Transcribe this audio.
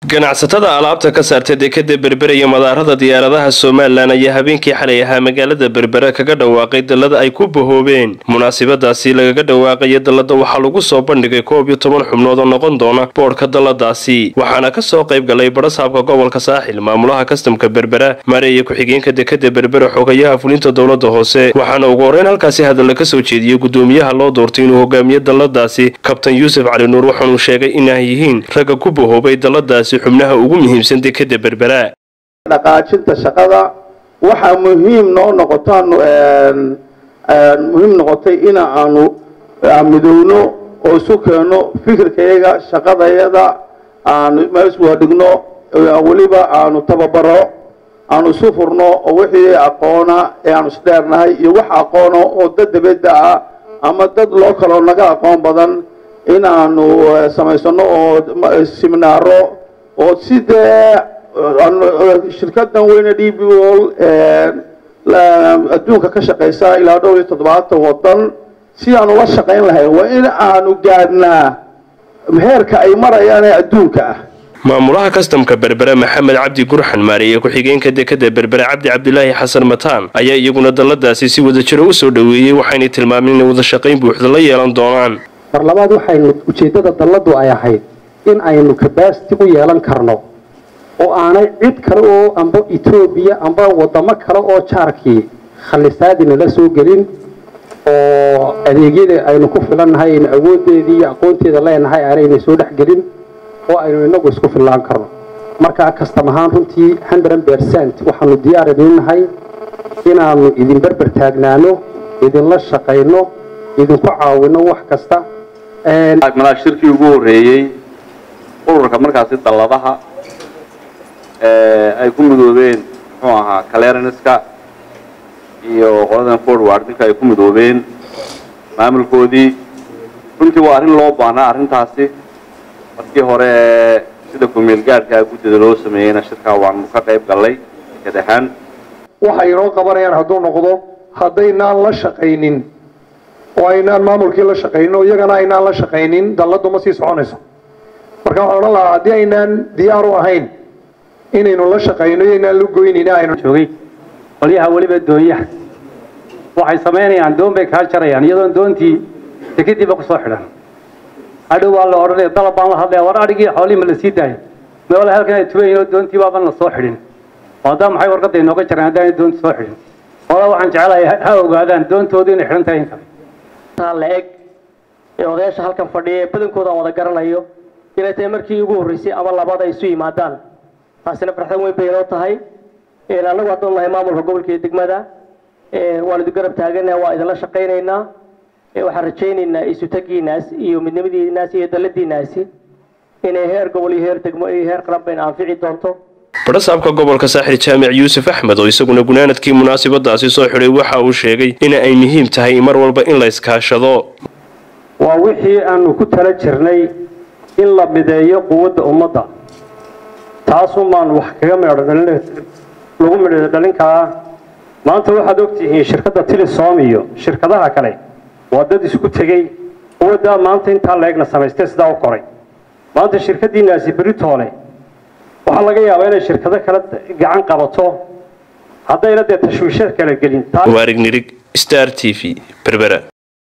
ganacsatada alaabta ka saarta dekada berbera iyo madaarada diyaaradaha somalilan ayaa habeenkii xalay ahaa magaalada berbera kaga dhawaaqay dallada ay ku bahoobeen munaasabadaasi lagaga dhawaaqaya dallada waxaa lagu soo bandhigay koob iyo toban xubnood oo noqon doona boodhka dalladaasi waxaana kasoo qayb galay barasaabka gobolka saaxil maamulaha kastamka berbera mareeya ku-xigeenka dekada berbera xogayaha fulinta dowlada hoose waxaana ugu horeyn halkaasi hadalla kasoo jeediyey gudoomiyaha loo doortay inuu hogaamiyo dalladaasi kabtan yuusuf cali nuur waxaanuu sheegay inay yihiin ragga ku bahoobay dalladaasi xubnaha ugu muhiimsan dekada berbera dhaqaajinta shaqada waxaa muhiim noo noqotaan muhiim noqotay in aanu midowno oo isu keenno fikirkayaga shaqadayada aanu meeswadhigno weliba aanu tababaro aanu isu furno oo wixii aqoona ee aanu isdheernahay iyo wax aqoona oo dad dabadda ah ama dad loo kaloo naga aqoon badan in aanu samaysano oo siminaaro oo sidee shirkadan weyne d b ol adduunka ka shaqaysa ilaa dhowr iyo toddobaatan wadan si aanu la shaqayn lahayn waa in aanu gaadhnaa heerka ay marayaan ee adduunka ah maamulaha kastamka berbere maxamed cabdi gurxan maariye ku-xigeenka dekada berbere cabdi cabdilaahi xasan mataan ayaa iyaguna dalladaasi si wadajiro usoo dhoweeyey waxaynay tilmaameen inay wada shaqayn buuxda la yeelan doonaan mar labaad waxaynu ujeeddada dalladu ay ahayd in aynu kabasiti u yeelan karno oo aanay cid kale oo amba etoobiya amba wadamo kale oo jaarkii khalisaadina la soo gelin oo adeegyada aynu ku filannahay aynu awoodeedii iyo aqoonteeda leenahay aanayna soo dhexgelin oo aynu inagu isku fillaan karno markaa kastam ahaan runtii hundred percent waxaanu diyaar idinnahay inaanu idin berber taagnaano idinla shaqayno idinku caawino wax kasta malaa shirkii ugu horreeyey ururka markaasi dalladaha ay ku midoobeen muxuu ahaa clearanska iyo qoladan forwardinka ay ku midoobeen maamulkoodii runtii waa arrin loo baahnaa arrintaasi markii hore sida kumeel gaadhkaa guddida loo sameeyeyna shirkaa waanu ka qayb gallay dekad ahaan waxay inoo qabanayaan hadduu noqdo haddaynaan la shaqaynin oo aynaan maamulkii la shaqaynin oo iyagana aynaan la shaqaynin dalladu ma sii soconayso marka waxaan odhan lahaa haddii aynaan diyaar u ahayn inaynu la shaqayno iyo inaan la goynayna aynu joogay qolyaha weliba doonyaha waxay samaynayaan doon bay kaa jarayaan iyadoon doontii dekadiiba kusoo xidhan hadhow waa la odhanaya dalab baan la hadlaya war adhigii xoolihii ma la sii daayo meela halkan ay tubayiin oo doontii baaban la soo xidhin oo haddaa maxay warqadda inooga jareen haddaanay doonti soo xidhin hoola waxaan jecelahay ha ogaadaan doontoodu inay xidhan tahay in kale la eg ee odayaasha halkan fadhiya ee badankooda aan wada garanayo inay tahay markii ugu horreysay ama labaad ay isu yimaadaan taasina farxad weyn bay inoo tahay annagu haddaan nahay maamulka gobolka iyo degmada waan idin garab taaganaha waa idinla shaqaynaynaa waxaan rajaynaynaa isutagiinaas iyo midnimadiinaas iyo dalladiinaasi inay heer gobol iyo heer degmo iyo heer qaran bayna anfici doonto barasaabka gobolka saaxil jaamic yuusuf axmed oo isaguna gunaanadkii munaasabadaasi soo xidhay waxa uu sheegay in ay muhiim tahay mar walba in la iskaashado waa wixii aanu ku tala jirnay in la mideeyo quwadda ummadda taasumaan wax kaga lagu midho dhalinkaa maanta waxaad ogtihiin shirkadda tilisom iyo shirkadaha kale waa dad isku tegey quwaddaa maanta intaa la egna samaystay sidaa u koray maanta shirkaddiinaasi beritoole waxaa laga yaabaa inay shirkado kale gacan qabato haddayna dee tashwiisha kala gelin waarig nirig star t v berbera